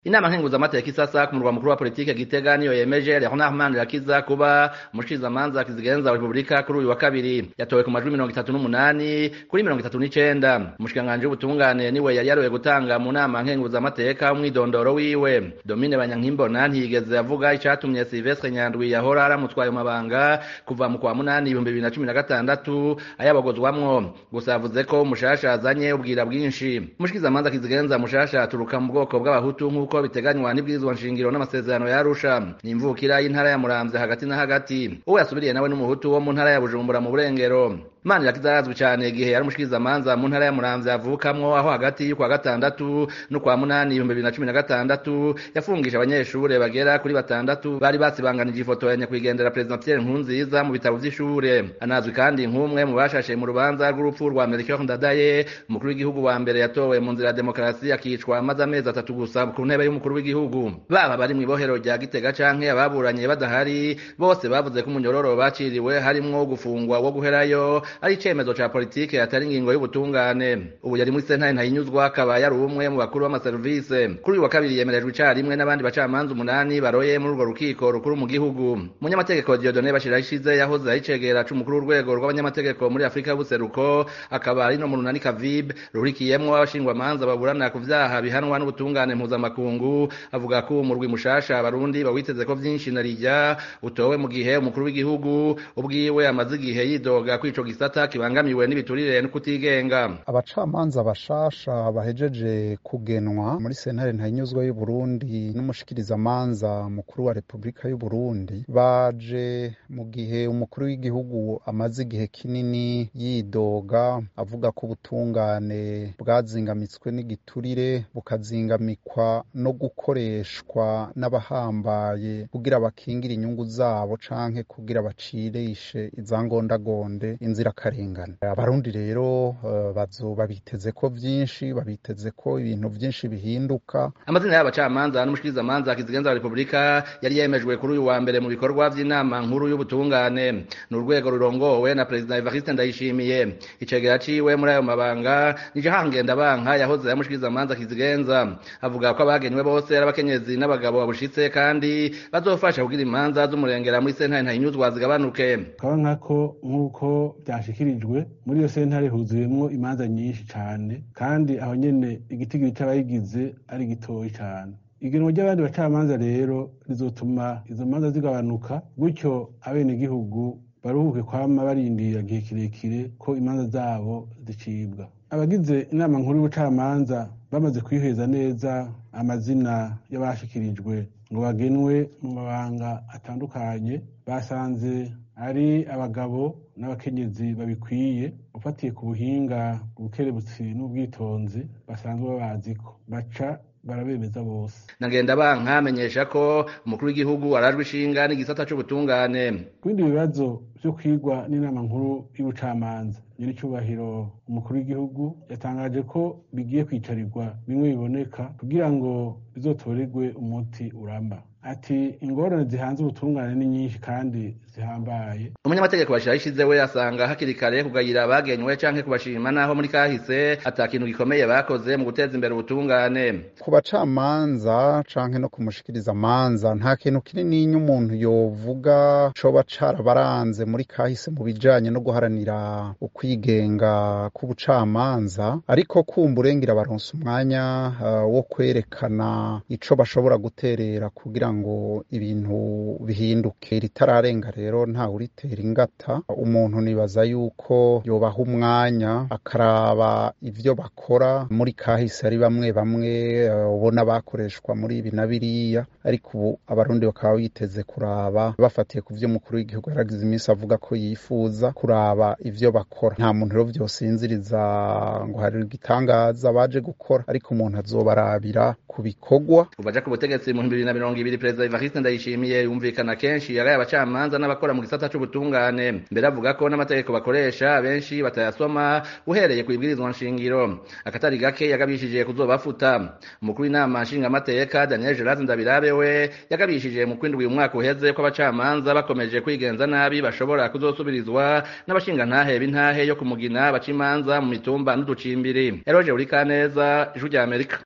inama nkenguzamateka isasa ku murwa mukuru wa politike gitega niyo yemeje leonard manirakiza kuba umushikizamanza kizigenza wa repubulika kuri uyu wa kabiri yatowe ku majwi mirongo itatu n'umunani kuri mirongo itatu n'icenda umushikiranganji w'ubutungane niwe yari yaroye gutanga mu nama nkenguzamateka umwidondoro wiwe domine banyankimbona ntiyigeze avuga icatumye silvestre nyandwi yahora aramutwaye mu mabanga kuva mu kwa munani ibihumbi bibiri na cumi na gatandatu ayabogozwamwo gusa yavuze ko mushasha azanye ubwira bwinshi umushikizamanza kizigenza mushasha aturuka mu bwoko bw'abahutu nk'uko biteganywa n'ibwirizwa nshingiro n'amasezerano ya Arusha ni imvukira y'intara ya Muramvya hagati na hagati uwo yasubiriye nawe n'umuhutu wo mu ntara ya Bujumbura mu Burengero Manirakiza arazwi cane igihe yari umushikizamanza mu ntara ya Muramvya avukamwo aho hagati y'ukwa gatandatu n'ukwa munani ibihumbi bibiri na cumi na gatandatu yafungije abanyeshure bagera kuri batandatu bari basibanganije ifoto ya nyakwigendera Perezida Pierre Nkurunziza mu bitabo vy'ishure anazwi kandi nk'umwe mu bashashe mu rubanza rw'urupfu rwa Melchior Ndadaye umukuru w'igihugu wa mbere yatowe mu nzira ya demokarasi akicwa amaze amezi atatu gusa ku ntebe y'umukuru w'igihugu baba bari mw'ibohero rya Gitega canke ababuranye badahari bose bavuze ko umunyororo baciriwe harimwo gufungwa wo guherayo ari icemezo ca politike atari ingingo y'ubutungane ubu yari muri sentare ntayinyuzwa akaba yari umwe mu bakuru b'amaserivise kuri uyu wa kabiri yemerejwe icarimwe n'abandi bacamanza umunani baroye muri urwo rukiko rukuru mu gihugu umunyamategeko Dieudonne Bashirahishize yahoze ari icegera c'umukuru w'urwego rw'abanyamategeko muri Afrika y'ubuseruko akaba ari no mu runani Kavib ruhurikiyemwo abashingwamanza baburana ku vyaha bihanwa n'ubutungane mpuzamakungu avuga ko umurwi mushasha abarundi bawiteze ko vyinshi na rijya utowe mu gihe umukuru w'igihugu ubwiwe amaze igihe yidoga kwico gisata kibangamiwe n'ibiturire no kutigenga abacamanza bashasha bahejeje kugenwa muri sentare ntayinyuzwa y'u Burundi n'umushikirizamanza mukuru wa Repubulika y'u Burundi baje mu gihe umukuru w'igihugu amaze igihe kinini yidoga avuga ko ubutungane bwazingamitswe n'igiturire bukazingamikwa no gukoreshwa n'abahambaye kugira bakingire inyungu zabo canke kugira bacirishe izangondagonde inzirakarengane abarundi rero uh, bazoba biteze ko vyinshi babiteze ko ibintu vyinshi bihinduka amazina y'abacamanza n'umushikirizamanza kizigenza wa repubulika yari yemejwe kuri uyu wa mbere mu bikorwa vy'inama nkuru y'ubutungane ni urwego rurongowe na perezida evariste ndayishimiye icegera ciwe muri ayo mabanga nije hangenda banka yahoze yamushikirizamanza kizigenza avuga ko abagenywe bose ari abakenyezi n'abagabo babushitse kandi bazofasha kugira imanza z'umurengera muri sentare ntayinyuzwa zigabanuke kaba nkako nk'uko byashikirijwe muri iyo sentare huzuyemwo imanza nyinshi cane kandi aho nyene igitigiri c'abayigize ari gitoyi cane igenwa ry'abandi bacamanza rero rizotuma izo manza zigabanuka gutyo abenegihugu baruhuke kwama barindira igihe kirekire ko imanza zabo zicibwa abagize inama nkuru y'ubucamanza bamaze kwiheza neza amazina y'abashikirijwe ngo bagenwe mu mabanga atandukanye basanze ari abagabo n'abakenyezi babikwiye ufatiye ku buhinga ubukerebutsi n'ubwitonzi basanzwe babaziko baca barabemeza bose nagenda banka amenyesha ko umukuru w'igihugu arajwe ishinga n'igisata c'ubutungane kubindi bibazo vyo kwigwa n'inama nkuru y'ubucamanza nyir'icyubahiro umukuru w'igihugu yatangaje ko bigiye kwicarirwa bimwe biboneka kugira ngo bizotorerwe umuti uramba ati ingorane zihanze ubutungane ni nyinshi kandi zihambaye umunyamategeko bashirahishize we asanga hakiri kare kugayira abagenywe canke kubashima naho muri kahise ata kintu gikomeye bakoze mu guteza imbere ubutungane ku bacamanza canke no kumushikiriza amanza nta kintu kinini umuntu yovuga coba carabaranze muri kahise mu bijanye no guharanira ukwigenga k'ubucamanza ariko kumburengira baronse umwanya uh, wo kwerekana ico bashobora guterera kugira ngo ibintu bihinduke ritararenga rero ntawe uritera ingata umuntu nibaza yuko yobaha umwanya akaraba ivyo bakora muri kahise ari bamwe bamwe ubona uh, bakoreshwa muri ibi na biriya ariko ubu abarundi bakaba biteze kuraba bafatiye ku vyo umukuru w'igihugu yaragize iminsi avuga ko yifuza kuraba ivyo bakora nta muntu rero vyosinziriza ngo hari igitangaza baje gukora ariko umuntu azobarabira ku bikorwa kuva ku butegetsi mu bibiri na mirongo ibiri perezida evariste ndayishimiye yumvikana kenshi yagaye abacamanza n'abakora mu gisata c'ubutungane mbere avuga ko n'amategeko bakoresha benshi batayasoma uhereye ku ibwirizwa nshingiro akatari gake yagabishije kuzobafuta umukuru w'inama nshingamateka daniel gerard ndabirabe we yagabishije mu kwindwi umwaka uheze ko abacamanza bakomeje kwigenza nabi bashobora kuzosubirizwa n'abashingantahe b'intahe yo kumugina baca imanza mu mitumba n'uducimbiri eroje uri kaneza ijwi rya amerika